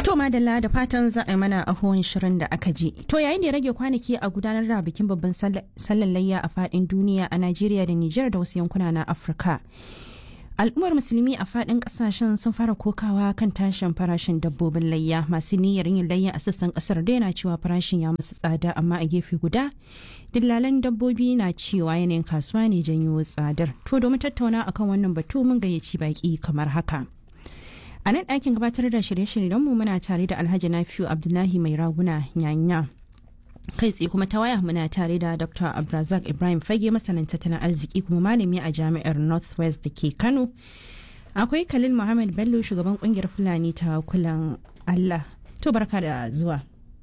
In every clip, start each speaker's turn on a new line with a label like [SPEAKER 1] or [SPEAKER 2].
[SPEAKER 1] To madalla da fatan za a yi mana ahon shirin da aka ji. To yayin da ya rage kwanaki a gudanar da bikin babban sallar layya a fadin duniya a Najeriya da Nijar da wasu yankuna na Afirka. Al'ummar musulmi a fadin kasashen sun fara kokawa kan tashin farashin dabbobin layya masu niyyar yin layya a sassan kasar da yana cewa farashin ya masu tsada amma a gefe guda dillalan dabbobi na cewa yanayin kasuwa ne janyo tsadar. To domin tattauna akan wannan batu mun gayyaci baki kamar haka. A nan ɗakin gabatar da shirye-shiryenmu muna tare da Alhaji Nafiu Abdullahi Mai Raguna Nyanya. Kai tsaye kuma ta waya muna tare da Dr. Abrazak Ibrahim Fage masanin tattalin arziki kuma malami a jami'ar Northwest da ke Kano. Akwai Khalil Muhammad Bello shugaban kungiyar Fulani ta kulan Allah. To barka da zuwa.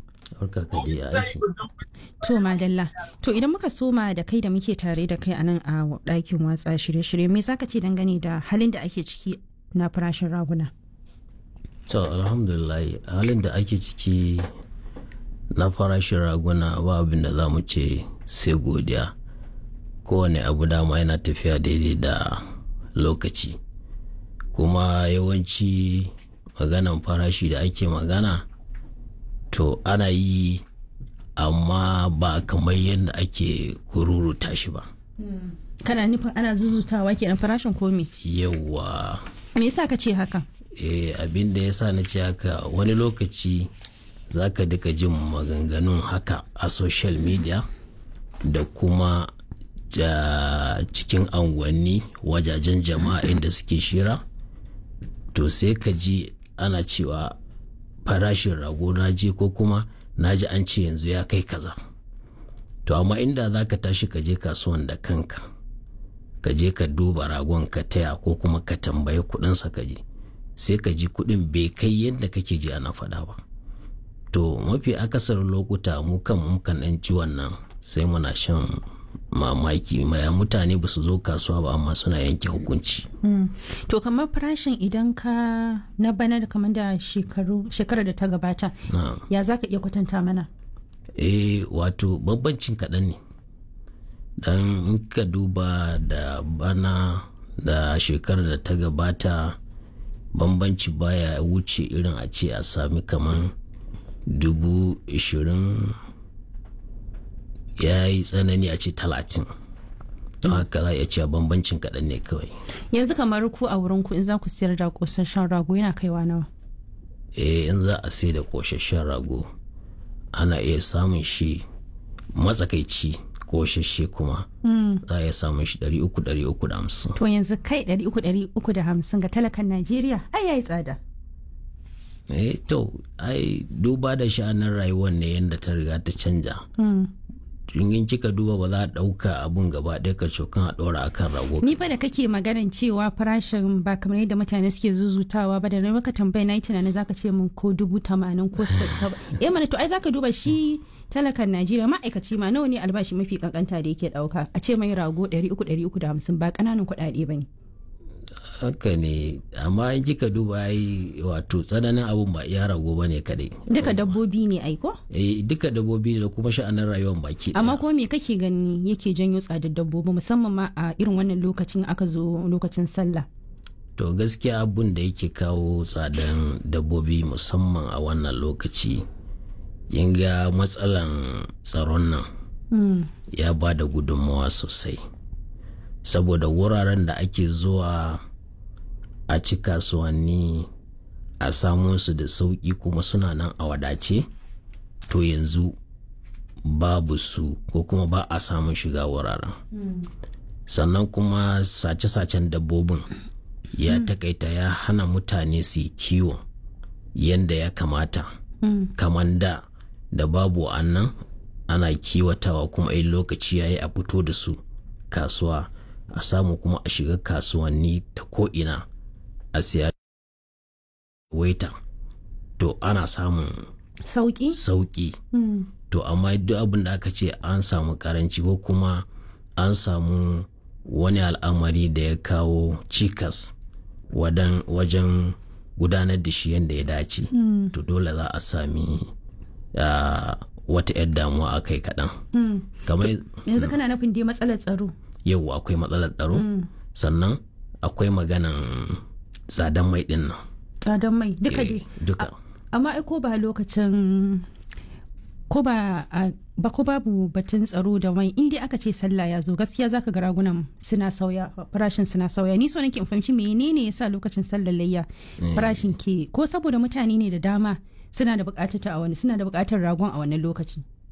[SPEAKER 1] To madalla. To idan muka soma da kai da muke tare da kai a nan a ɗakin watsa shirye-shirye me zaka ce dangane da halin da ake ciki na farashin raguna?
[SPEAKER 2] To alhamdulillah halin da ake ciki na farashin raguna ba abin da za mu ce sai godiya kowane abu dama yana tafiya daidai da lokaci kuma yawanci maganan farashi da ake magana to ana yi amma ba kamar yadda ake kururuta shi ba
[SPEAKER 1] Kana nufin ana zuzutawa kenan farashin komi?
[SPEAKER 2] yawa
[SPEAKER 1] Me yasa ka ce haka?
[SPEAKER 2] eh, abin da ya sa na ce haka wani lokaci za ka duka jin maganganun haka a social media da kuma ja, cikin anguwanni wajajen jama'a inda suke shira to sai ka ji ana cewa farashin rago na je ko kuma na ji an ce yanzu ya kai kaza to amma inda za ka tashi ka je kasuwan da kanka ka je ka duba ragon ka taya ko kuma ka tambayi kudinsa ka je sai ka ji kudin bai kai yadda kake ji ana faɗa ba to mafi akasarin lokuta mu kan mukan ɗan ci wannan sai muna shan mamaki maya mutane ba su zo kasuwa ba amma suna yanke hukunci
[SPEAKER 1] To kamar farashin idan ka na bana da kamar da shekaru shekarar da ta gabata
[SPEAKER 2] na
[SPEAKER 1] ya za ka iya kwatanta mana?
[SPEAKER 2] eh wato bambancin kaɗan ne dan in ka duba da bana da shekarar da ta gabata bambanci baya wuce irin a ce a sami kaman dubu ishirin ya yi tsanani a ce talatin don haka za a iya cewa bambancin kaɗan ne kawai
[SPEAKER 1] Yanzu kamar ku a wurin ku in za ku siyar da kosasshen rago yana kaiwa nawa?
[SPEAKER 2] eh in za a sai da koshashen rago ana iya samun shi matsakaici koshashe kuma za a iya samun shi 300-350
[SPEAKER 1] To yanzu kai ɗari uku ɗari uku da hamsin ga talakan Najeriya ai yayi tsada.
[SPEAKER 2] eh to ai duba da sha'anin rayuwar ne yadda ta riga ta canja in kika duba ba za a ɗauka abun gaba ɗaya ka cokan a ɗora akan rago
[SPEAKER 1] Ni fa da kake maganan cewa farashin ba kamar yadda mutane suke zuzutawa ba da na maka tambaya na yi tunanin zaka ce min ko dubu tamanin ko saba. Eh mana to ai zaka duba shi talakan Najeriya ma'aikaci ma nawa ne albashi mafi kankanta da yake dauka a ce mai rago ɗari uku ɗari uku da hamsin ba ƙananan kuɗaɗe ba ne.
[SPEAKER 2] haka ne amma in kika duba ai wato tsananin abun ba iya rago ba ne kaɗai
[SPEAKER 1] Duka dabbobi ne ai ko?
[SPEAKER 2] eh duka dabbobi da kuma sha'anin rayuwar baki ɗaya.
[SPEAKER 1] Amma ko me kake gani yake janyo tsadar dabbobi musamman ma a irin wannan lokacin aka zo lokacin sallah.
[SPEAKER 2] To gaskiya abun da yake kawo tsadan dabbobi musamman a wannan lokaci kin ga matsalan tsaron nan ya ba da gudunmawa sosai saboda wuraren da ake zuwa a ci kasuwanni a samu su da sauƙi kuma suna nan a wadace to yanzu babu su ko kuma ba a samun shiga wuraren sannan kuma sace-sacen dabbobin ya takaita ya hana mutane su yi kiwo yadda ya kamata kamar da da babu annan ana kiwatawa kuma in lokaci ya yi a fito da su kasuwa a samu kuma a shiga kasuwanni ta ko'ina a siya waita to ana samun
[SPEAKER 1] Sauki?
[SPEAKER 2] sauki to amma duk abin da aka ce an samu karanci ko kuma an samu wani al'amari da ya kawo cikas wadan- wajen gudanar da shi yadda ya dace to dole za a sami ah, wata 'yar damuwa a kai kaɗan kamar
[SPEAKER 1] Yanzu kana nufin dai matsalar tsaro.
[SPEAKER 2] yau akwai matsalar tsaro sannan akwai maganan tsadan mai ɗin nan
[SPEAKER 1] Tsadar mai duka
[SPEAKER 2] Eh,
[SPEAKER 1] dai.
[SPEAKER 2] duka
[SPEAKER 1] amma ai ko ba lokacin ko ba ba ko babu batun tsaro da mai inda aka ce sallah ya zo gaskiya zaka ga ragunan suna sauya farashin suna sauya ni so nake in fahimci menene yasa lokacin sallar layya farashin ke ko saboda mutane ne da dama suna da bukatar ta a wani suna da bukatar ragon a wannan lokaci